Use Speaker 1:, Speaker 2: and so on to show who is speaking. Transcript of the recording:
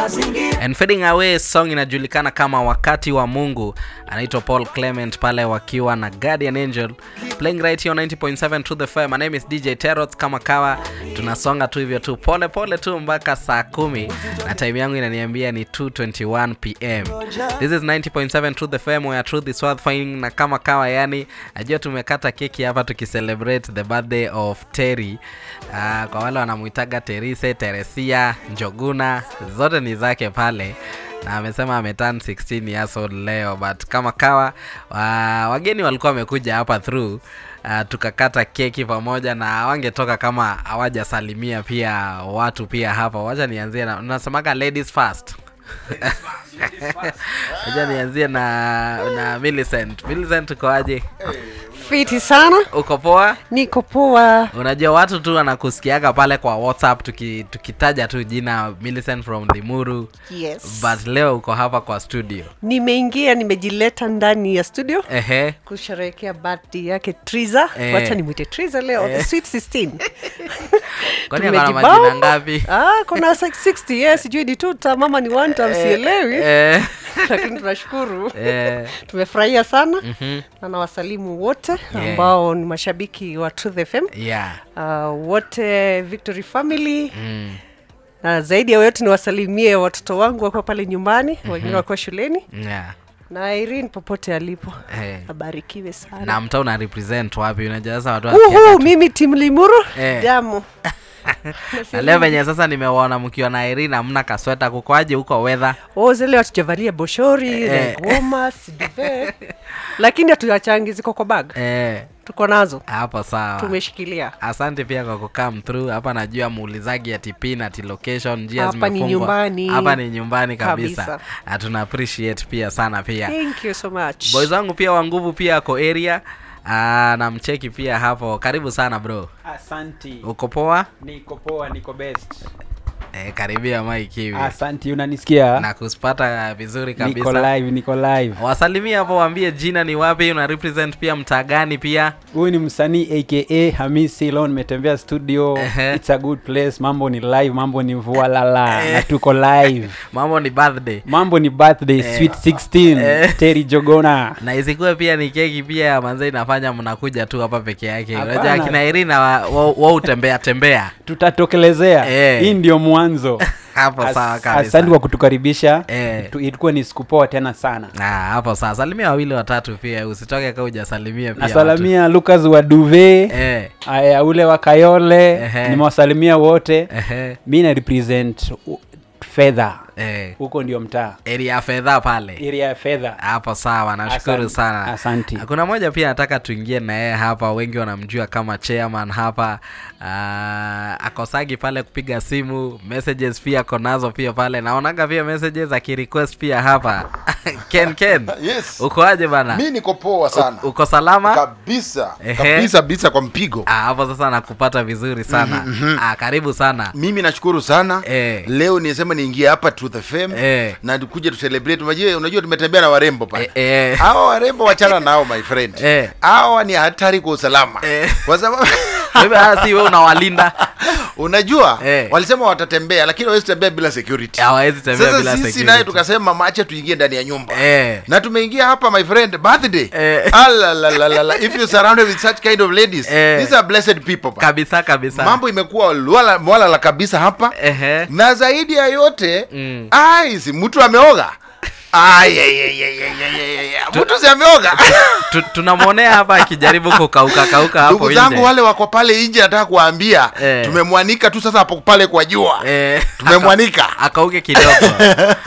Speaker 1: And fading away song inajulikana kama wakati wa mungu anaitwa paul clement pale wakiwa na guardian angel playing right here on 90.7 to the fire my name is dj terot kama kawa tunasonga tu hivyo tu pole pole tu mpaka saa kumi na time yangu inaniambia ni 221 pm this is 90.7 to the fm where truth is worth finding na kama kawa yani najua tumekata keki hapa tukicelebrate the birthday of terry uh, kwa wale wanamuitaga terise teresia njoguna zote ni zake pale na amesema ameturn 16 years old leo but kama kawa wa, wageni walikuwa wamekuja hapa through uh, tukakata keki pamoja na wangetoka kama hawajasalimia pia watu pia hapa wacha nianzie na unasemaga ladies first wacha nianzie na na Millicent. Millicent ukoaje
Speaker 2: fiti sana
Speaker 1: uko poa
Speaker 2: niko poa
Speaker 1: unajua watu tu wanakusikiaga pale kwa whatsapp tuki, tukitaja tu jina Millicent from limuru
Speaker 2: yes
Speaker 1: but leo uko hapa kwa studio
Speaker 2: nimeingia nimejileta ndani ya studio
Speaker 1: ehe
Speaker 2: kusherehekea birthday yake triza
Speaker 1: Eh.
Speaker 2: wacha nimwite triza leo the sweet 16
Speaker 1: kwani akona
Speaker 2: Tumejibamba.
Speaker 1: majina ngapi
Speaker 2: ah, kuna 60 yes sijui ni tuta mama ni one time sielewi
Speaker 1: eh,
Speaker 2: lakini tunashukuru
Speaker 1: eh,
Speaker 2: tumefurahia sana
Speaker 1: mhm,
Speaker 2: na nawasalimu wote ambao ni mashabiki wa truth fm
Speaker 1: yeah
Speaker 2: uh, wote victory family
Speaker 1: mm,
Speaker 2: na zaidi ya yote niwasalimie watoto wangu wakiwa pale nyumbani mm-hmm. wengine wakiwa shuleni
Speaker 1: yeah
Speaker 2: na Irene popote alipo
Speaker 1: eh.
Speaker 2: abarikiwe sana
Speaker 1: na mta una represent wapi unajua sasa watu
Speaker 2: uhu
Speaker 1: wasikiaga tu.
Speaker 2: mimi tim limuru
Speaker 1: Eh.
Speaker 2: damu
Speaker 1: na leo venye sasa nimewaona mkiwa na Irina amna kasweta kukoaje huko weather
Speaker 2: o zile hatujavalia boshori
Speaker 1: Eh.
Speaker 2: like warmers, duvet. lakini hatuyachangi ziko kwa bag
Speaker 1: eh,
Speaker 2: tuko nazo
Speaker 1: hapo sawa
Speaker 2: tumeshikilia
Speaker 1: asante pia kwa kukam through hapa najua muulizaji ati pin ati location njia
Speaker 2: Hapa ni
Speaker 1: zimefungwa.
Speaker 2: nyumbani.
Speaker 1: hapa ni nyumbani kabisa,
Speaker 2: Kabisa.
Speaker 1: na tuna appreciate pia sana pia
Speaker 2: thank you so much
Speaker 1: boys wangu pia wa nguvu pia ako area Ah, na mcheki pia hapo karibu sana bro
Speaker 3: asanti
Speaker 1: uko poa
Speaker 3: niko poa niko best
Speaker 1: eh, karibia mike hivi
Speaker 3: asanti unanisikia
Speaker 1: na kuspata vizuri
Speaker 3: niko
Speaker 1: kabisa
Speaker 3: live niko live
Speaker 1: wasalimia hapo waambie jina ni wapi una represent pia mtaa gani pia
Speaker 3: huyu ni msanii aka hamisi leo nimetembea studio
Speaker 1: Ehe.
Speaker 3: it's a good place mambo ni live mambo ni vualala na tuko live
Speaker 1: mambo ni birthday
Speaker 3: mambo ni birthday sweet 16
Speaker 1: Eh.
Speaker 3: terry jogona
Speaker 1: na isikuwe pia ni keki pia manze inafanya mnakuja tu hapa peke yake
Speaker 3: Hapana.
Speaker 1: unajua akina irina wa, wa, wa utembea tembea
Speaker 3: tutatokelezea
Speaker 1: Eh.
Speaker 3: hii ndio mwanzo
Speaker 1: hapo
Speaker 3: As-
Speaker 1: sawa
Speaker 3: asante
Speaker 1: kabisa
Speaker 3: kwa kutukaribisha
Speaker 1: Eh.
Speaker 3: Tu- ilikuwa ni siku poa tena sana
Speaker 1: Ah, hapo sawa salimia wawili watatu pia usitoke ka ujasalimia pia
Speaker 3: nasalamia lucas wa duve
Speaker 1: watu. eh,
Speaker 3: aya ule wa kayole
Speaker 1: Ehe.
Speaker 3: nimewasalimia wote
Speaker 1: ehe,
Speaker 3: mi na represent u- fedha
Speaker 1: eh.
Speaker 3: huko ndio mtaa
Speaker 1: area ya fedha pale
Speaker 3: area ya fedha
Speaker 1: hapo sawa nashukuru
Speaker 3: Asante,
Speaker 1: sana
Speaker 3: asante.
Speaker 1: kuna moja pia nataka tuingie na yeye hapa wengi wanamjua kama chairman hapa uh, akosagi pale kupiga simu messages pia ako nazo pia pale naonaga pia messages akirequest pia hapa ken ken
Speaker 4: Yes.
Speaker 1: ukoaje bana
Speaker 4: mi niko poa sana
Speaker 1: U- uko salama
Speaker 4: kabisa
Speaker 1: Ehe.
Speaker 4: kabisa kabisa kwa mpigo
Speaker 1: Ah, hapo sasa nakupata vizuri sana ah, karibu sana
Speaker 4: mimi nashukuru sana
Speaker 1: Eh.
Speaker 4: leo nisema niingie hapa Truth FM
Speaker 1: Eh.
Speaker 4: na kuja tu celebrate unajua unajua tumetembea na warembo pale
Speaker 1: Eh, eh.
Speaker 4: hawa warembo wachana nao my friend
Speaker 1: Eh.
Speaker 4: hawa ni hatari kwa usalama
Speaker 1: Eh.
Speaker 4: kwa sababu
Speaker 1: Wewe, ah, si we unawalinda
Speaker 4: unajua
Speaker 1: Eh.
Speaker 4: walisema watatembea lakini hawezi tembea bila security
Speaker 1: hawawezi tembea
Speaker 4: sasa
Speaker 1: bila
Speaker 4: sisi
Speaker 1: security.
Speaker 4: naye tukasema macha tuingie ndani ya nyumba
Speaker 1: Eh.
Speaker 4: na tumeingia hapa my friend birthday
Speaker 1: Eh.
Speaker 4: Alalalala. if you surrounded with such kind of ladies
Speaker 1: Eh.
Speaker 4: these are blessed people pa.
Speaker 1: kabisa kabisa
Speaker 4: mambo imekuwa lwala- mwalala kabisa hapa
Speaker 1: Ehe.
Speaker 4: na zaidi ya yote
Speaker 1: Mm.
Speaker 4: ai si mtu ameoga Ai, ai, ai, ai, ai, ai, ai, ai. mtu si ameoga
Speaker 1: Tu- tunamwonea hapa akijaribu kukauka kauka hapo
Speaker 4: ndugu
Speaker 1: nje
Speaker 4: zangu wale wako pale nje nataka kuwaambia
Speaker 1: Eh.
Speaker 4: tumemwanika tu sasa hapo pale kwa jua
Speaker 1: eh,
Speaker 4: tumemwanika
Speaker 1: akauke kidogo